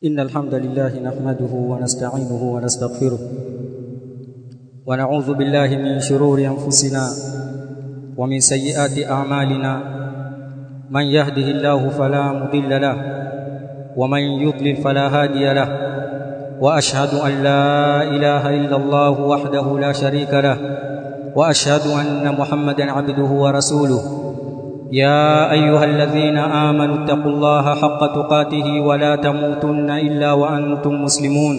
إن الحمد لله نحمده ونستعينه ونستغفره ونعوذ بالله من شرور أنفسنا ومن سيئات أعمالنا من يهده الله فلا مضل له ومن يضلل فلا هادي له وأشهد أن لا إله إلا الله وحده لا شريك له وأشهد أن محمدا عبده ورسوله يا ايها الذين امنوا اتقوا الله حق تقاته ولا تموتن الا وانتم مسلمون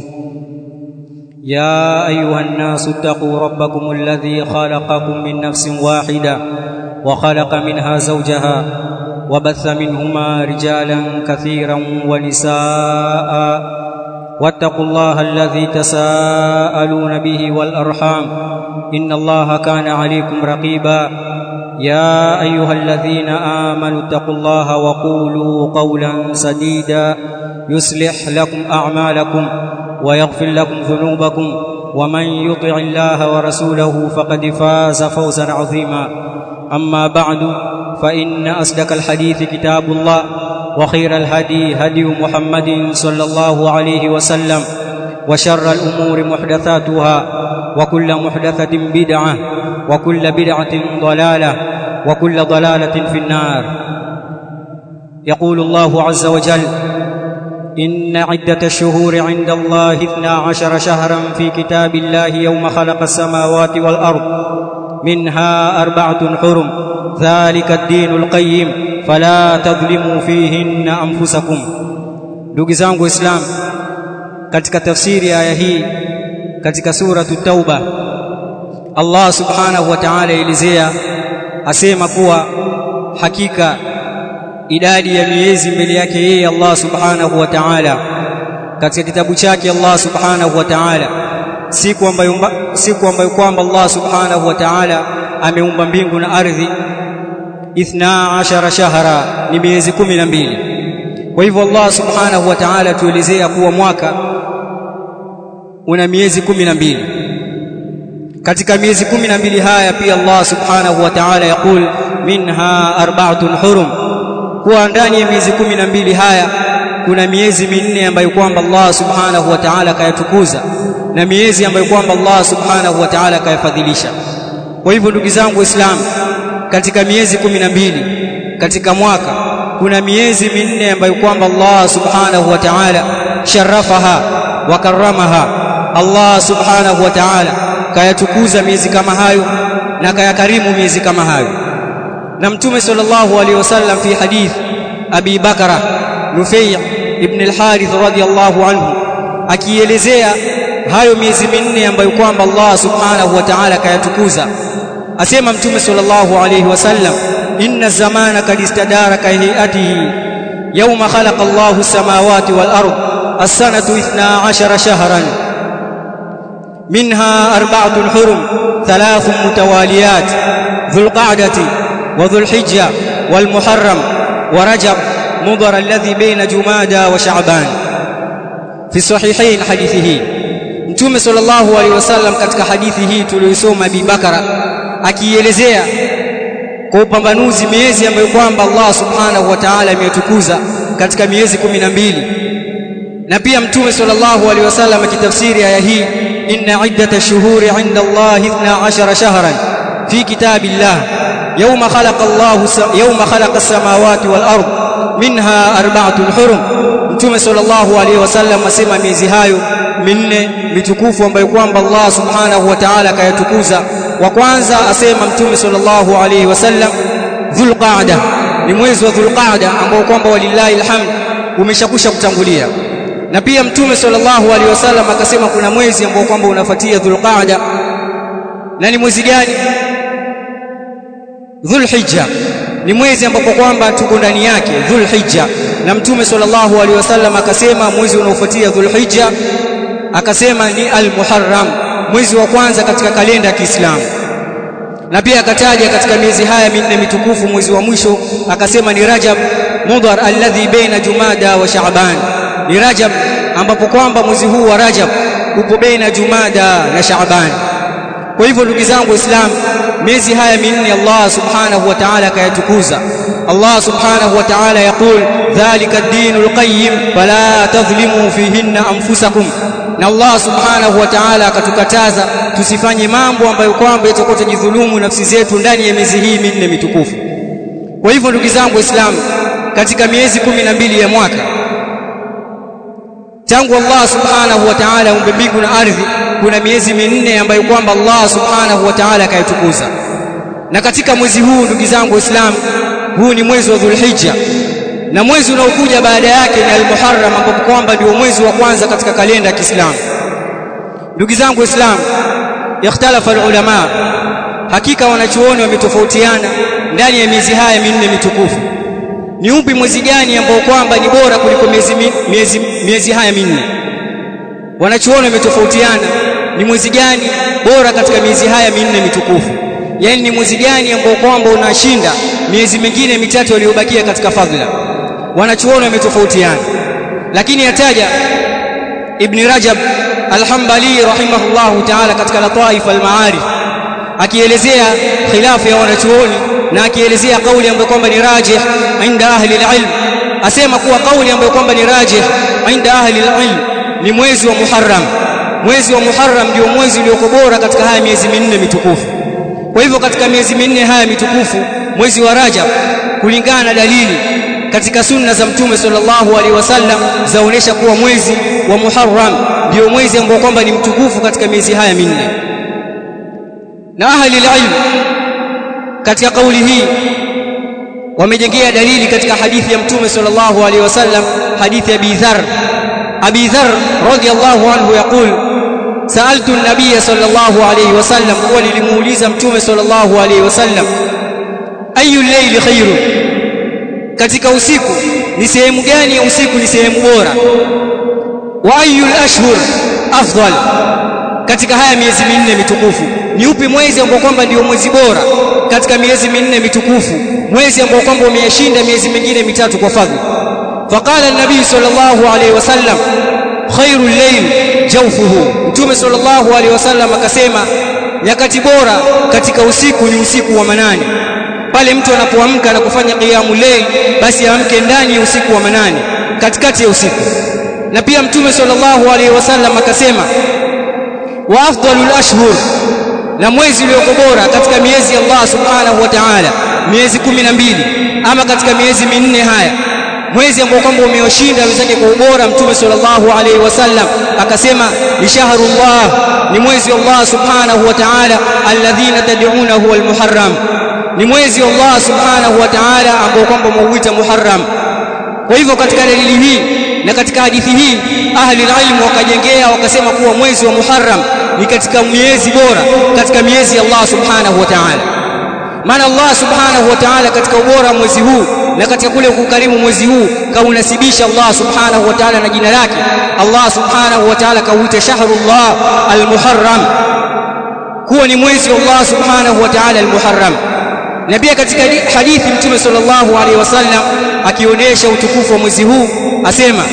يا ايها الناس اتقوا ربكم الذي خلقكم من نفس واحده وخلق منها زوجها وبث منهما رجالا كثيرا ونساء واتقوا الله الذي تساءلون به والارحام ان الله كان عليكم رقيبا يا ايها الذين امنوا اتقوا الله وقولوا قولا سديدا يصلح لكم اعمالكم ويغفر لكم ذنوبكم ومن يطع الله ورسوله فقد فاز فوزا عظيما اما بعد فان اصدق الحديث كتاب الله وخير الهدي هدي محمد صلى الله عليه وسلم وشر الامور محدثاتها وكل محدثه بدعه وكل بدعه ضلاله وكل ضلاله في النار يقول الله عز وجل ان عده الشهور عند الله اثنا عشر شهرا في كتاب الله يوم خلق السماوات والارض منها اربعه حرم ذلك الدين القيم فلا تظلموا فيهن انفسكم ndugu zangu islam katika tafsiri ya aya hii katika suratu tauba Allah subhanahu wa ta'ala elezea asema kuwa hakika idadi ya miezi mbele yake yeye Allah subhanahu wa ta'ala katika kitabu chake Allah subhanahu wa ta'ala siku ambayo siku ambayo kwamba Allah subhanahu wa ta'ala ameumba mbingu na ardhi ithna ashara shahra ni miezi kumi na mbili kwa hivyo Allah subhanahu wa ta'ala tuelezea kuwa mwaka una miezi kumi na mbili katika miezi kumi na mbili haya pia Allah subhanahu wa ta'ala yakul minha arba'atun hurum kuwa ndani ya miezi kumi na mbili haya kuna miezi minne ambayo kwamba Allah subhanahu wa ta'ala kayatukuza na miezi ambayo kwamba Allah subhanahu wa ta'ala kayafadhilisha kwa hivyo ndugu zangu waislamu katika miezi kumi na mbili katika mwaka kuna miezi minne ambayo kwamba Allah subhanahu wa ta'ala sharafaha wa karamaha Allah subhanahu wa ta'ala kayatukuza miezi kama hayo na kayakarimu miezi kama hayo na mtume sallallahu alaihi wasallam fi hadith Abi Bakara Nufay ibn al-Harith radiyallahu anhu akielezea hayo miezi minne ambayo kwamba Allah subhanahu wa ta'ala kayatukuza asema mtume sallallahu alaihi wasallam inna zamana kad istadara ka hayatihi yawma khalaqa Allahu as-samawati wal ard as-sanatu 12 shahran منها أربعة حرم ثلاث متواليات ذو القعدة وذو الحجة والمحرم ورجب مضر الذي بين جمادى وشعبان في الصحيحين حديثه Mtume sallallahu alaihi wasallam katika hadithi hii tuliyosoma Abi Bakara akielezea kwa upambanuzi miezi ambayo kwamba Allah Subhanahu wa Ta'ala ametukuza katika miezi kumi na mbili na pia Mtume sallallahu alaihi wasallam akitafsiri aya hii إن عدة الشهور عند الله اثنا عشر شهرا في كتاب الله يوم خلق الله يوم خلق السماوات والأرض منها أربعة حرم Mtume sallallahu alaihi wasallam asema miezi hayo minne mitukufu ambayo kwamba Allah subhanahu wa ta'ala kayatukuza wa kwanza asema Mtume sallallahu alaihi wasallam Dhulqa'da ni mwezi wa Dhulqa'da ambao kwamba walillahi alhamd umeshakusha kutangulia na pia mtume sallallahu alaihi wasallam akasema kuna mwezi ambao kwamba unafuatia dhulqaada na ni mwezi gani dhulhijja ni mwezi ambapo kwamba tuko ndani yake dhulhijja na mtume sallallahu alaihi wasallam akasema mwezi unaofuatia dhulhijja akasema ni almuharram mwezi wa kwanza katika kalenda ya Kiislamu na pia akataja katika miezi haya minne mitukufu mwezi wa mwisho akasema ni Rajab mudhar alladhi baina Jumada wa Shaaban ni Rajab ambapo kwamba mwezi huu wa Rajab upo baina Jumada na Shaaban. Kwa hivyo ndugu zangu Waislamu, miezi haya minne Allah Subhanahu wa Ta'ala akayatukuza Allah subhanahu wa ta'ala yaqul dhalika ad-dinul qayyim fala tadhlimu fihinna anfusakum na Allah subhanahu wa ta'ala akatukataza tusifanye mambo ambayo kwamba itakuwa tujidhulumu nafsi zetu ndani ya miezi hii minne mitukufu kwa hivyo ndugu zangu waislamu katika miezi kumi na mbili ya mwaka tangu Allah subhanahu wa ta'ala aumbe mbingu na ardhi kuna miezi minne ambayo kwamba Allah subhanahu wa ta'ala akaitukuza na katika mwezi huu ndugu zangu waislamu huu ni mwezi wa Dhulhijja na mwezi unaokuja baada yake ni Al-Muharram ambapo kwamba ndio mwezi wa kwanza katika kalenda ya Kiislamu ndugu zangu waislamu ikhtalafa ulama hakika wanachuoni wametofautiana ndani ya miezi haya minne mitukufu ni upi mwezi gani ambao kwamba ni bora kuliko miezi miezi miezi haya minne wanachuoni wametofautiana ni mwezi gani bora katika miezi haya minne mitukufu yani ni mwezi gani ambao kwamba unashinda miezi mingine mitatu iliyobakia katika fadhila wanachuoni wametofautiana lakini yataja ibn Rajab al-Hanbali rahimahullahu ta'ala katika Lataif al-Ma'arif akielezea khilafu ya wanachuoni na akielezea kauli ambayo kwamba ni rajih inda ahli al-ilm asema kuwa kauli ambayo kwamba ni rajih inda ahli al-ilm ni mwezi wa Muharram mwezi wa Muharram ndio mwezi ulioko bora katika haya miezi minne mitukufu kwa hivyo katika miezi minne haya mitukufu mwezi wa Rajab kulingana na dalili katika sunna za mtume sallallahu alaihi wasallam zaonesha kuwa mwezi wa Muharram ndio mwezi ambao kwamba ni mtukufu katika miezi haya minne na ahli ilm katika kauli hii wamejengea dalili katika hadithi ya mtume sallallahu alaihi wasallam hadithi ya Abi Dharr Abi Dharr radiyallahu anhu yaqul سألت النبي صلى الله عليه وسلم وللموليز متوم صلى الله عليه وسلم أي الليل خير katika usiku ni sehemu gani ya usiku ni sehemu bora wa ayul ashhur afdal katika haya miezi minne mitukufu ni upi mwezi ambao kwamba ndio mwezi bora katika miezi minne mitukufu mwezi ambao kwamba umeyashinda miezi mingine mitatu kwa fadhila faqala an-nabii sallallahu alayhi wasallam khairul layl jawfuhu mtume sallallahu alayhi wasallam akasema nyakati bora katika usiku ni usiku wa manane pale mtu anapoamka na kufanya qiyamul layl basi amke ndani ya usiku wa manane katikati ya usiku na pia mtume sallallahu alayhi wasallam akasema wa afdalul ashhur na mwezi ulioko bora katika miezi ya Allah subhanahu wa ta'ala miezi kumi na mbili ama katika miezi minne haya mwezi ambao kwamba umeoshinda wenzake kwa ubora mtume sallallahu alaihi wasallam akasema ni shahrullah ni mwezi wa Allah subhanahu wa ta'ala alladhina tad'unahu almuharram ni mwezi wa Allah subhanahu wa ta'ala ambao kwamba muuita muharram kwa hivyo katika dalili hii na katika hadithi hii ahli ilmu wakajengea wakasema kuwa mwezi wa muharram ni katika miezi bora katika miezi ya Allah subhanahu wa ta'ala maana Allah subhanahu wa ta'ala katika ubora wa mwezi huu na katika kule kukarimu mwezi huu kaunasibisha Allah subhanahu wa ta'ala na jina lake Allah subhanahu wa ta'ala kauita shahrullah almuharram kuwa ni mwezi wa Allah subhanahu wa ta'ala almuharram na pia katika hadithi mtume sallallahu alaihi wasallam akionyesha utukufu wa mwezi huu asema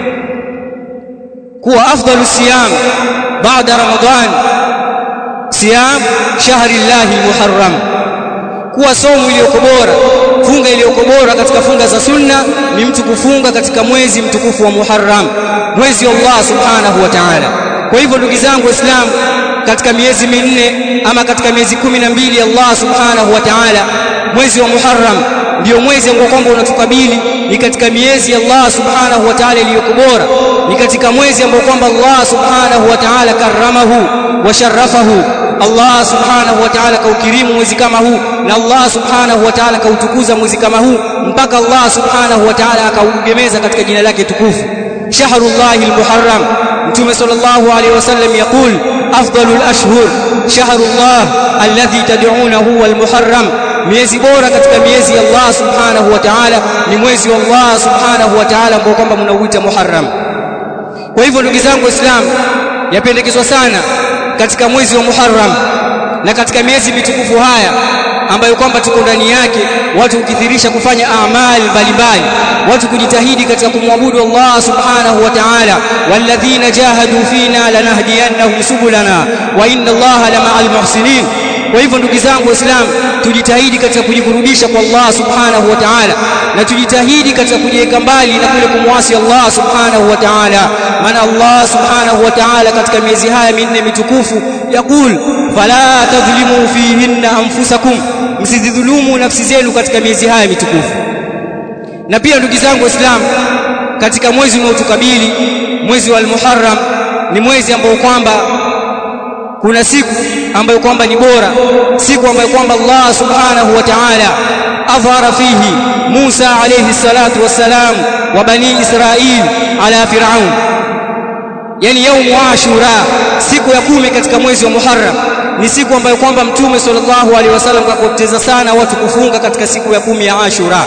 kuwa afdalu siyam baada ramadhan siyam shahri llahi muharram kuwa somo iliyoko bora funga iliyoko bora katika funga za sunna ni mtu kufunga katika mwezi mtukufu wa Muharram mwezi wa Allah subhanahu wa ta'ala kwa hivyo ndugu zangu waislamu katika miezi minne ama katika miezi kumi na mbili Allah subhanahu wa ta'ala mwezi wa Muharram ndio mwezi ambao kwamba unatukabili ni katika miezi ya Allah subhanahu wa ta'ala iliyoko bora ni katika mwezi ambao kwamba Allah subhanahu wa ta'ala karamahu wa sharafahu Allah subhanahu wa ta'ala kaukirimu mwezi kama huu na Allah subhanahu wa ta'ala kautukuza mwezi kama huu mpaka Allah subhanahu wa ta'ala akaugemeza katika jina lake tukufu shahrullahi almuharram mtume sallallahu alayhi wasallam yaqul afdalul ashhur shahrullah alladhi tad'unahu almuharram miezi bora katika miezi ya Allah subhanahu wa ta'ala ni mwezi wa Allah subhanahu wa ta'ala ambao kwamba mnauita muharram kwa hivyo ndugu zangu waislamu yapendekezwa sana katika mwezi wa Muharram na katika miezi mitukufu haya ambayo kwamba tuko ndani yake watu kukithirisha kufanya amali mbalimbali watu kujitahidi katika kumwabudu Allah subhanahu wa ta'ala walladhina jahadu fina lanahdiyannahum subulana wa inna Allah lama'al muhsinin kwa hivyo ndugu zangu waislamu tujitahidi katika kujikurubisha kwa Allah subhanahu wa ta'ala na tujitahidi katika kujiweka mbali na kule kumwasi Allah subhanahu wa ta'ala maana Allah subhanahu wa ta'ala katika miezi haya minne mitukufu yakul fala tadhlimu fihinna anfusakum msidhulumu nafsi zenu katika miezi haya mitukufu na pia ndugu zangu waislamu katika mwezi unaotukabili mwezi wa al-Muharram ni mwezi ambao kwamba kuna siku ambayo kwamba ni bora siku ambayo kwamba Allah subhanahu wa ta'ala adhara fihi Musa alayhi salatu wassalam wa bani Israil ala Firaun yani yaumu Ashura siku ya kumi katika mwezi wa Muharram ni siku ambayo kwamba mtume sallallahu alaihi wasallam kakoteza sana watu kufunga katika siku ya kumi ya Ashura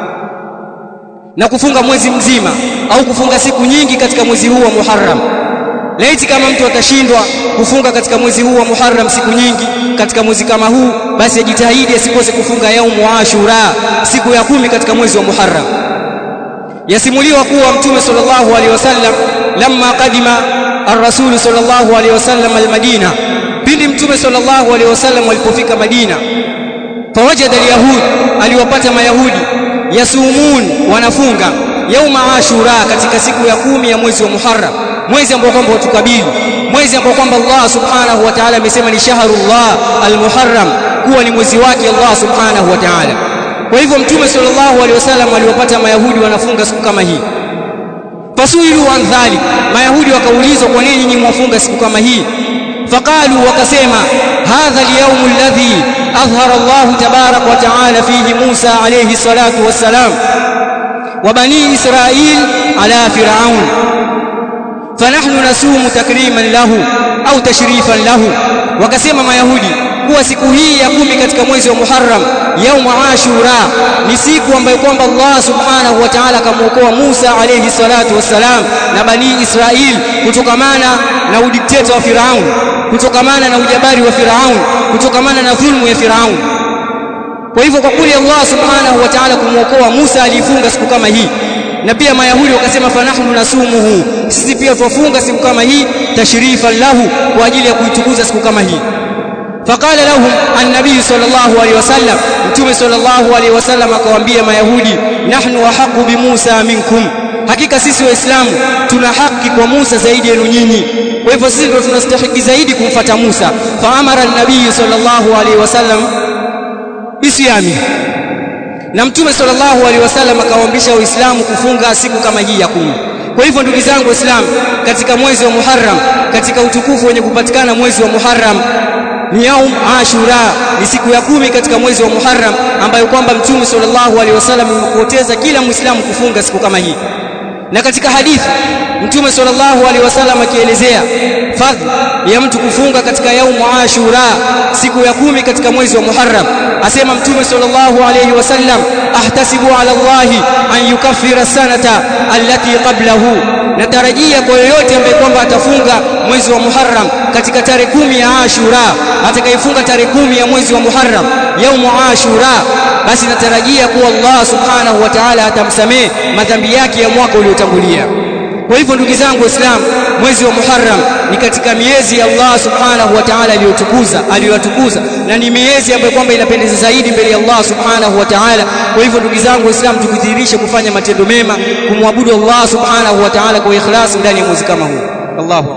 na kufunga mwezi mzima au kufunga siku nyingi katika mwezi huu wa Muharram laiti kama mtu atashindwa kufunga katika mwezi huu wa Muharram siku nyingi katika mwezi kama huu basi ajitahidi asikose kufunga yaumu Ashura siku ya kumi katika mwezi wa Muharram yasimuliwa kuwa mtume sallallahu alaihi wasallam lamma qadima ar-rasul sallallahu alaihi wasallam al-Madina pindi mtume sallallahu alaihi wasallam alipofika Madina fawajada al-yahud aliwapata mayahudi yasumun wanafunga yauma ashura katika siku ya kumi ya mwezi wa Muharram mwezi ambao kwamba utukabili mwezi ambao kwamba Allah subhanahu wa ta'ala amesema ni shahrullah al-muharram kuwa ni mwezi wake Allah subhanahu wa ta'ala kwa hivyo mtume sallallahu alaihi wasallam aliwapata mayahudi wanafunga siku kama hii fasuilu an dhalik mayahudi wakaulizwa kwa nini nyinyi mwafunga siku kama hii faqalu wakasema hadha al-yawm alladhi أظهر الله تبارك وتعالى فيه موسى عليه الصلاة والسلام وبني إسرائيل على فرعون فنحن نسوم تكريما له أو تشريفا له وكسم ما يهودي kuwa siku hii ya kumi katika mwezi wa Muharram yaumu Ashura ni siku ambayo kwamba Allah subhanahu wa ta'ala akamuokoa Musa alayhi salatu wassalam na bani Israil kutokamana na udikteta wa Firaun kutokamana na ujabari wa Firaun kutokamana na dhulmu ya Firaun kwa hivyo kwa kuli Allah subhanahu wa ta'ala kumuokoa Musa alifunga siku kama hii na pia mayahudi wakasema fanahnu nasumuhu sisi pia tufunga siku kama hii tashrifan lahu kwa ajili ya kuitukuza siku kama hii faqala lahum an-nabiy sallallahu alayhi wasallam mtume sallallahu alayhi wasallam akawaambia mayahudi nahnu ahaqu bi Musa minkum hakika sisi waislamu tuna haki kwa Musa zaidi yenu nyinyi kwa hivyo sisi ndio tunastahili zaidi kumfata Musa faamara an-nabiy sallallahu alayhi wasallam bisyami na mtume sallallahu alaihi wasallam akawaambisha waislamu kufunga siku kama hii ya kumi kwa hivyo ndugu zangu waislamu katika mwezi wa Muharram katika utukufu wenye kupatikana mwezi wa Muharram ni yaum Ashura ni siku ya kumi katika mwezi wa Muharram ambayo kwamba mtume sallallahu alaihi wasallam amepoteza kila muislamu kufunga siku kama hii na katika hadithi mtume sallallahu alaihi wasallam akielezea fadhila ya mtu kufunga katika yaumu ashura siku ya kumi katika mwezi wa Muharram asema mtume sallallahu alaihi wasallam ahtasibu ala Allah an yukaffira sanata allati qablahu natarajia kwa yoyote ambaye kwamba atafunga mwezi wa Muharram katika tarehe kumi ya Ashura atakayefunga tarehe kumi ya mwezi wa Muharram yaumu Ashura basi natarajia kuwa Allah subhanahu wa ta'ala atamsamehe madhambi yake ya mwaka uliotangulia kwa hivyo ndugu zangu waislamu mwezi wa Muharram ni katika miezi ya Allah subhanahu wa ta'ala aliyotukuza aliyotukuza na ni miezi ambayo kwamba inapendeza zaidi mbele ya Allah subhanahu wa ta'ala kwa hivyo ndugu zangu waislamu tukidhihirishe kufanya matendo mema kumwabudu Allah subhanahu wa ta'ala kwa ikhlas ndani ya mwezi kama huu Allahu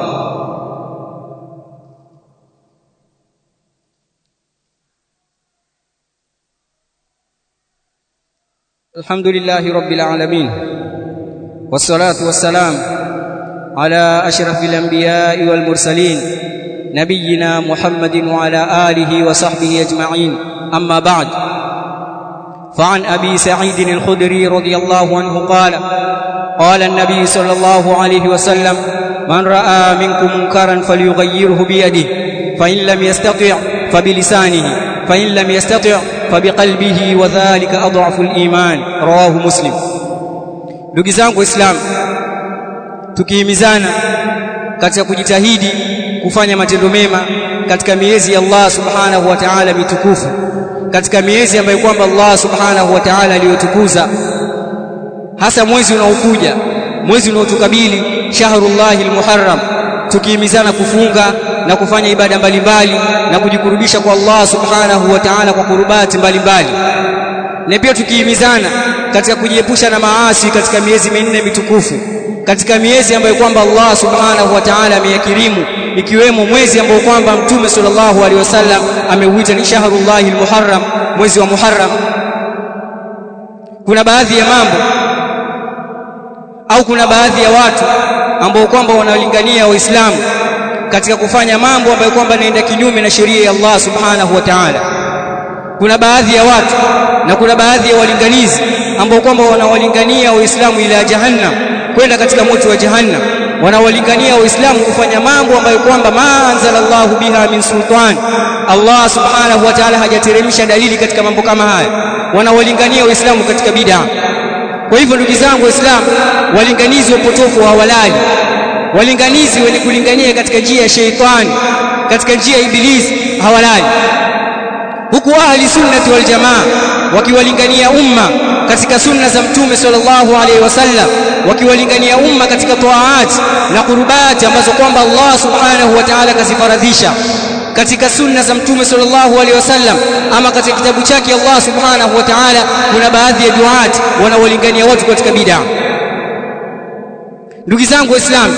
الحمد لله رب العالمين والصلاة والسلام على أشرف الأنبياء والمرسلين نبينا محمد وعلى آله وصحبه أجمعين أما بعد فعن أبي سعيد الخدري رضي الله عنه قال قال النبي صلى الله عليه وسلم من رأى منكم منكرا فليغيره بيده فإن لم يستطع فبلسانه فإن لم يستطع فبقلبه وذلك أضعف الإيمان رواه مسلم ndugu zangu waislamu tukihimizana katika kujitahidi kufanya matendo mema katika miezi ya Allah subhanahu wa ta'ala mitukufu katika miezi ambayo kwamba Allah subhanahu wa ta'ala aliyotukuza hasa mwezi unaokuja mwezi unaotukabili shahrullahil muharram tukihimizana kufunga na kufanya ibada mbalimbali na kujikurubisha kwa Allah subhanahu wa ta'ala kwa kurubati mbalimbali na pia tukihimizana katika kujiepusha na maasi katika miezi minne mitukufu katika miezi ambayo kwamba Allah subhanahu wa ta'ala ameyakirimu ikiwemo mwezi ambao kwamba mtume sallallahu alaihi wasallam ameuita ni shahrullahi almuharram mwezi wa muharram kuna baadhi ya mambo au kuna baadhi ya watu ambao kwamba wanalingania waislamu katika kufanya mambo ambayo kwamba yanaenda kinyume na sheria ya Allah subhanahu wa ta'ala kuna baadhi ya watu na kuna baadhi ya walinganizi ambao kwamba wanawalingania waislamu ila jahannam kwenda katika moto wa jahannam wanawalingania waislamu kufanya mambo ambayo kwamba ma anzalallahu biha min sultan Allah subhanahu wa ta'ala hajateremsha dalili katika mambo kama haya wanawalingania waislamu katika bid'a kwa hivyo ndugu zangu waislamu walinganizi wa potofu hawalali walinganizi wenye kulingania katika njia ya sheitani katika njia ya ibilisi hawalali huku ahli sunnati wal jamaa wakiwalingania umma katika sunna za mtume sallallahu alaihi wasallam wakiwalingania umma katika taat na qurubati ambazo kwamba Allah subhanahu wa ta'ala kazifaradhisha katika sunna za mtume sallallahu alaihi wasallam ama katika kitabu chake Allah subhanahu wa ta'ala kuna baadhi ya duat wanaolingania watu katika bid'a ndugu zangu waislamu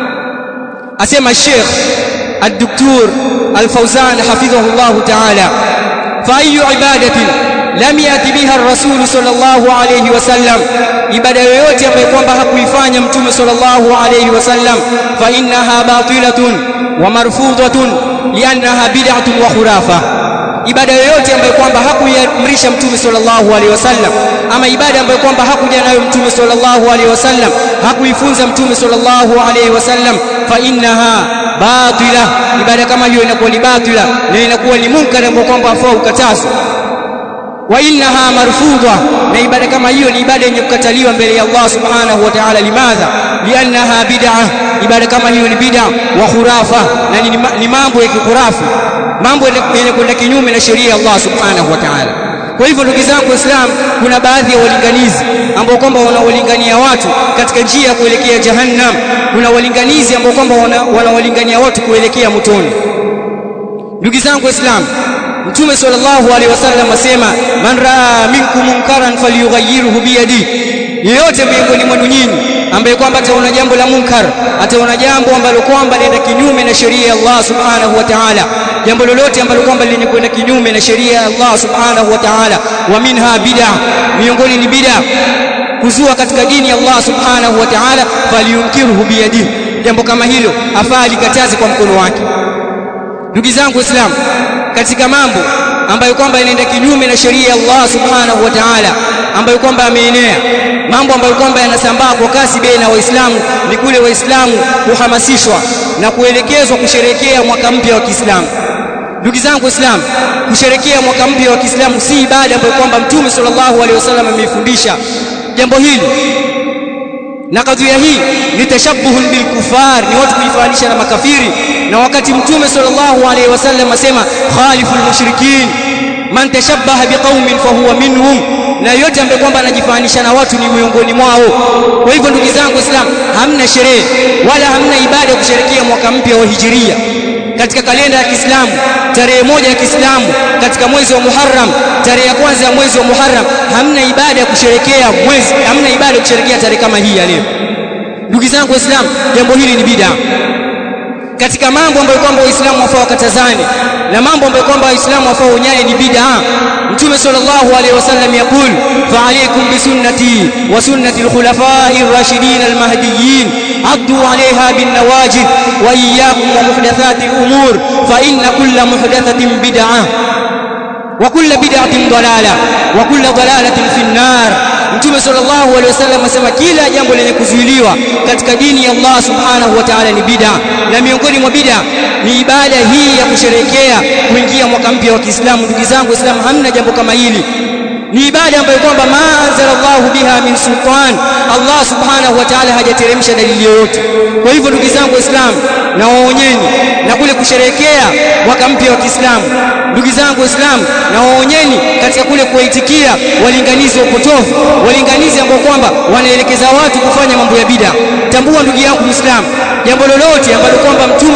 asema Sheikh الدكتور الفوزان حفظه الله تعالى فأي عبادة lam yati biha ar-rasul sallallahu alayhi wasallam ibada yoyote ambayo kwamba hakuifanya mtume sallallahu alayhi wasallam fa innaha batilatun wa marfudatun liannaha bid'atun wa khurafa ibada yoyote ambayo kwamba hakuiamrisha mtume sallallahu alaihi wasallam ama ibada ambayo kwamba hakuja nayo mtume sallallahu alaihi wasallam hakuifunza mtume sallallahu alaihi wasallam fa innaha batila ibada kama hiyo inakuwa ni batila na inakuwa ni munkar ambao kwamba afaa ukatazwa wa innaha marfudha na ibada kama hiyo ni ibada yenye kukataliwa mbele ya Allah subhanahu wa ta'ala limadha liannaha bid'ah ibada kama hiyo ni bid'a wa khurafa na ni, ni mambo ya kikurafu mambo yenye kwenda kinyume na sheria ya Allah subhanahu wa ta'ala kwa hivyo ndugu zangu waislamu kuna baadhi ya walinganizi ambao kwamba wanawalingania watu katika njia ya kuelekea jahannam kuna walinganizi ambao kwamba wanawalingania watu kuelekea motoni ndugu zangu waislamu mtume sallallahu alaihi wasallam asema man raa minkum munkaran falyughayyirhu biyadi yeyote miongoni mwenu nyinyi ambaye kwamba ataona jambo la munkar ataona jambo ambalo kwamba linaenda kinyume na sheria ya Allah subhanahu wa ta'ala jambo lolote ambalo kwamba lenye kwenda kinyume na sheria ya Allah subhanahu wa ta'ala wa minha bid'a miongoni ni bid'a kuzua katika dini ya Allah subhanahu wa ta'ala falyunkirhu biyadihi jambo kama hilo afaa likataze kwa mkono wake ndugu zangu waislamu katika mambo ambayo kwamba yanaenda kinyume na sheria ya Allah subhanahu wa ta'ala ambayo kwamba ameenea mambo ambayo kwamba yanasambaa kwa kasi baina waislamu ni kule waislamu kuhamasishwa na kuelekezwa kusherekea mwaka mpya wa Kiislamu ndugu zangu waislamu kusherekea mwaka mpya wa Kiislamu si ibada ambayo kwamba mtume sallallahu alaihi wasallam ameifundisha jambo hili na kadhia hii ni tashabbuhun bil kufar ni watu kujifanisha na makafiri na wakati mtume sallallahu alaihi wasallam asema khaliful mushrikin man tashabbaha biqaumin fahuwa minhum na yote ambaye kwamba anajifanisha na watu ni miongoni mwao kwa hivyo ndugu zangu islam hamna sherehe wala hamna ibada ya kusherekea mwaka mpya wa hijiria katika kalenda ya Kiislamu tarehe moja ya Kiislamu katika mwezi wa Muharram tarehe ya kwanza ya mwezi wa Muharram hamna ibada ya kusherekea mwezi hamna ibada ya kusherekea tarehe kama hii ya leo ndugu zangu waislamu jambo hili ni bid'a katika mambo ambayo kwamba waislamu wafaa wakatazane na mambo ambayo kwamba waislamu wafaa unyaye ni bid'a mtume sallallahu alaihi wasallam yakul fa alaykum bi sunnati wa sunnati al-khulafa'i ar-rashidin al-mahdiyyin addu 'alayha bin nawajid wa iyyakum wa muhdathati al-umur fa inna kulla muhdathatin bid'ah wa kulla bid'atin dalalah wa kulla dalalatin fi an-nar mtume sallallahu alaihi wasallam asema kila jambo lenye kuzuiliwa katika dini ya Allah subhanahu wa ta'ala ni bid'a na miongoni mwa bid'a ni ibada hii ya kusherehekea kuingia mwaka mpya wa Kiislamu ndugu zangu waislamu hamna jambo kama hili ni ibada ambayo kwamba ma anzalallahu biha min sultan Allah subhanahu wa ta'ala hajateremsha dalili yoyote kwa hivyo ndugu zangu waislamu na waonyeni na kule kusherehekea mwaka mpya wa Kiislamu ndugu zangu waislamu na waonyeni katika kule kuwaitikia walinganizi wa potofu walinganizi ambao kwamba wanaelekeza watu kufanya mambo ya bid'a tambua ndugu yangu muislamu jambo lolote ambalo kwamba mtume sallallahu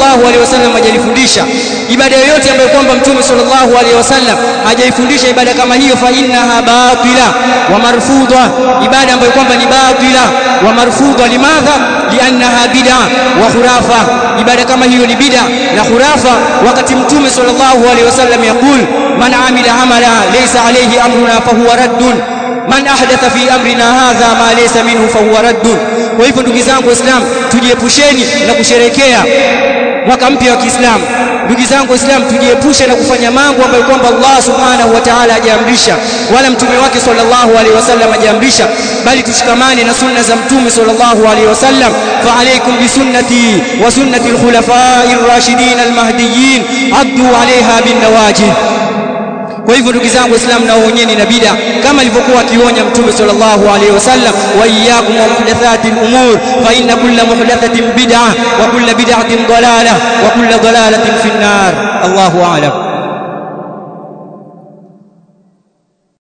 sallallahu alaihi wasallam hajalifundisha ibada yoyote ambayo kwamba mtume sallallahu alaihi wasallam hajaifundisha ibada kama hiyo fa innaha batila wa marfudha ibada ambayo kwamba ni batila wa marfudha limadha liannaha bid'a wa khurafa ibada kama hiyo ni bid'a na khurafa wakati mtume sallallahu alaihi wasallam yakul man amila amala laysa alayhi amruna fahuwa raddun man ahdatha fi amrina hadha ma laysa minhu fahuwa raddun kwa hivyo ndugu zangu waislamu tujiepusheni na kusherekea mwaka mpya wa Kiislamu ndugu zangu waislamu tujiepushe na kufanya mambo ambayo kwamba Allah subhanahu wa ta'ala hajaamrisha wala mtume wake sallallahu alaihi wasallam hajaamrisha bali tushikamane na sunna za mtume sallallahu alaihi wasallam fa alaykum bi sunnati wa sunnati al-khulafa'i ar-rashidin al-mahdiyyin addu 'alayha bin nawajid kwa hivyo ndugu zangu waislamu naonyeni na bid'a kama alivyokuwa akionya mtume sallallahu alaihi wasallam wa iyyakum wa muhdathatil umur fa inna kulla muhdathatin bid'ah wa kulla bid'atin dalalah wa kulla dalalatin fi an-nar Allahu a'lam